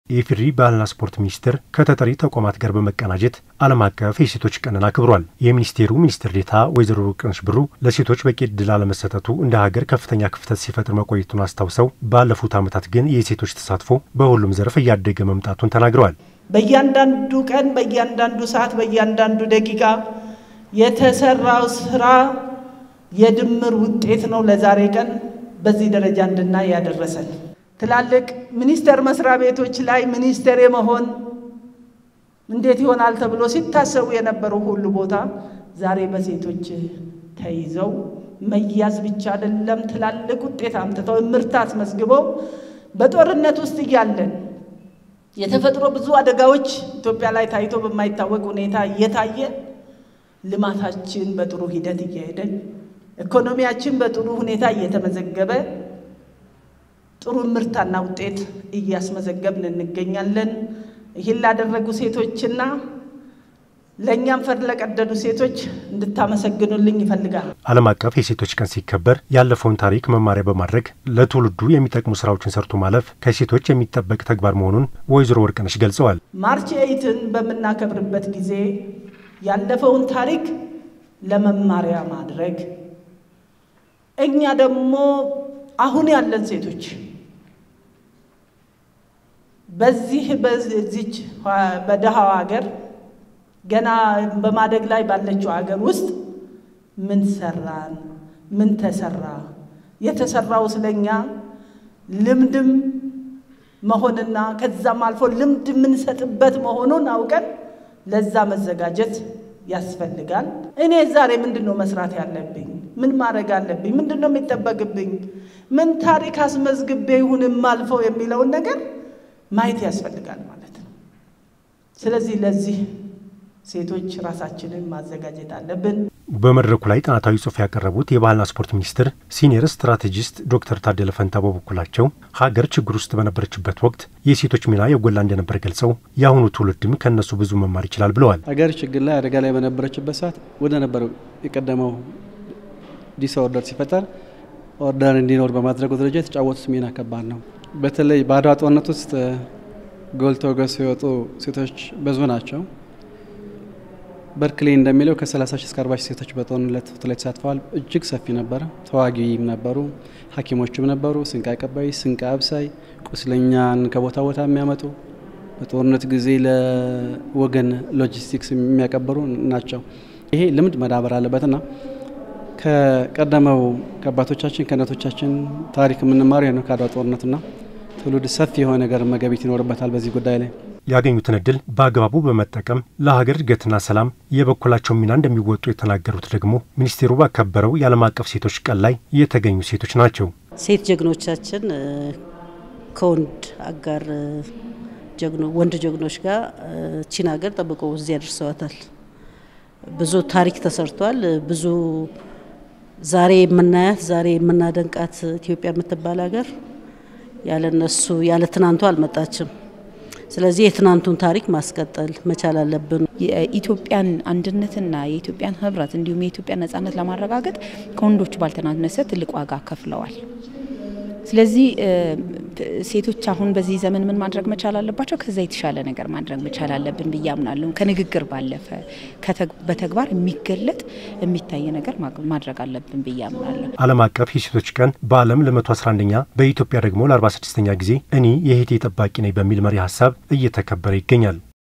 የኢፌዴሪ ባህልና ስፖርት ሚኒስቴር ከተጠሪ ተቋማት ጋር በመቀናጀት ዓለም አቀፍ የሴቶች ቀንን አክብሯል። የሚኒስቴሩ ሚኒስትር ዴኤታ ወይዘሮ ወርቅነሽ ብሩ ለሴቶች በቂ ዕድል አለመሰጠቱ እንደ ሀገር ከፍተኛ ክፍተት ሲፈጥር መቆየቱን አስታውሰው ባለፉት ዓመታት ግን የሴቶች ተሳትፎ በሁሉም ዘርፍ እያደገ መምጣቱን ተናግረዋል። በእያንዳንዱ ቀን፣ በእያንዳንዱ ሰዓት፣ በእያንዳንዱ ደቂቃ የተሰራው ስራ የድምር ውጤት ነው ለዛሬ ቀን በዚህ ደረጃ እንድናይ ያደረሰን። ትላልቅ ሚኒስቴር መስሪያ ቤቶች ላይ ሚኒስቴር የመሆን እንዴት ይሆናል ተብሎ ሲታሰቡ የነበሩ ሁሉ ቦታ ዛሬ በሴቶች ተይዘው መያዝ ብቻ አይደለም፣ ትላልቅ ውጤት አምጥተው እምርታ አስመዝግበው በጦርነት ውስጥ እያለን የተፈጥሮ ብዙ አደጋዎች ኢትዮጵያ ላይ ታይቶ በማይታወቅ ሁኔታ እየታየ ልማታችን በጥሩ ሂደት እየሄደ ኢኮኖሚያችን በጥሩ ሁኔታ እየተመዘገበ ጥሩ ምርታና ውጤት እያስመዘገብን እንገኛለን። ይህን ላደረጉ ሴቶችና ለእኛም ፈር ለቀደዱ ሴቶች እንድታመሰግኑልኝ ይፈልጋል። ዓለም አቀፍ የሴቶች ቀን ሲከበር ያለፈውን ታሪክ መማሪያ በማድረግ ለትውልዱ የሚጠቅሙ ስራዎችን ሰርቶ ማለፍ ከሴቶች የሚጠበቅ ተግባር መሆኑን ወይዘሮ ወርቅነሽ ገልጸዋል። ማርች ኤይትን በምናከብርበት ጊዜ ያለፈውን ታሪክ ለመማሪያ ማድረግ እኛ ደግሞ አሁን ያለን ሴቶች በዚህ በዚች በደሃው ሀገር ገና በማደግ ላይ ባለችው ሀገር ውስጥ ምን ሰራን? ምን ተሰራ? የተሰራው ስለኛ ልምድም መሆንና ከዛም አልፎ ልምድ የምንሰጥበት መሆኑን አውቀን ለዛ መዘጋጀት ያስፈልጋል። እኔ ዛሬ ምንድን ነው መስራት ያለብኝ? ምን ማድረግ አለብኝ? ምንድን ነው የሚጠበቅብኝ? ምን ታሪክ አስመዝግቤ ይሁን የማልፈው የሚለውን ነገር ማየት ያስፈልጋል ማለት ነው። ስለዚህ ለዚህ ሴቶች ራሳችንን ማዘጋጀት አለብን። በመድረኩ ላይ ጥናታዊ ጽሑፍ ያቀረቡት የባህልና ስፖርት ሚኒስትር ሲኒየር ስትራቴጂስት ዶክተር ታደለ ፈንታ በበኩላቸው ሀገር ችግር ውስጥ በነበረችበት ወቅት የሴቶች ሚና የጎላ እንደነበር ገልጸው የአሁኑ ትውልድም ከእነሱ ብዙ መማር ይችላል ብለዋል። ሀገር ችግር ላይ አደጋ ላይ በነበረችበት ሰዓት ወደ ነበረው የቀደመው ዲስኦርደር ሲፈጠር ኦርደር እንዲኖር በማድረጉ ደረጃ የተጫወቱት ሚና ከባድ ነው። በተለይ በአድዋ ጦርነት ውስጥ ጎልተው ገዝተው የወጡ ሴቶች ብዙ ናቸው። በርክሌ እንደሚለው ከ30 ሺህ እስከ 40 ሺህ ሴቶች በጦርነት ላይ ተሳትፈዋል። እጅግ ሰፊ ነበረ። ተዋጊም ነበሩ፣ ሐኪሞችም ነበሩ፣ ስንቅ አቀባይ፣ ስንቅ አብሳይ፣ ቁስለኛን ከቦታ ቦታ የሚያመጡ በጦርነት ጊዜ ለወገን ሎጂስቲክስ የሚያቀብሩ ናቸው። ይሄ ልምድ መዳበር አለበትና ከቀደመው ከአባቶቻችን ከእናቶቻችን ታሪክ የምንማረው ነው ከአድዋ ጦርነትና ትውልድ ሰፊ የሆነ ነገር መገቢት ይኖርበታል በዚህ ጉዳይ ላይ ያገኙትን እድል በአግባቡ በመጠቀም ለሀገር እድገትና ሰላም የበኩላቸውን ሚና እንደሚወጡ የተናገሩት ደግሞ ሚኒስቴሩ ባከበረው የዓለም አቀፍ ሴቶች ቀን ላይ የተገኙ ሴቶች ናቸው። ሴት ጀግኖቻችን ከወንድ አጋር ጀግኖ ወንድ ጀግኖች ጋር ቺን ሀገር ጠብቀው እዚያ ደርሰዋታል። ብዙ ታሪክ ተሰርቷል። ብዙ ዛሬ የምናያት ዛሬ የምናደንቃት ኢትዮጵያ የምትባል ሀገር ያለ እነሱ ያለ ትናንቱ አልመጣችም። ስለዚህ የትናንቱን ታሪክ ማስቀጠል መቻል አለብን። የኢትዮጵያን አንድነትና የኢትዮጵያን ሕብረት እንዲሁም የኢትዮጵያን ነጻነት ለማረጋገጥ ከወንዶቹ ባልተናነሰ ትልቅ ዋጋ ከፍለዋል። ስለዚህ ሴቶች አሁን በዚህ ዘመን ምን ማድረግ መቻል አለባቸው? ከዛ የተሻለ ነገር ማድረግ መቻል አለብን ብዬ አምናለሁ። ከንግግር ባለፈ በተግባር የሚገለጥ የሚታይ ነገር ማድረግ አለብን ብዬ አምናለሁ። ዓለም አቀፍ የሴቶች ቀን በዓለም ለ111ኛ በኢትዮጵያ ደግሞ ለ46ኛ ጊዜ እኔ የእህቴ ጠባቂ ነኝ በሚል መሪ ሀሳብ እየተከበረ ይገኛል።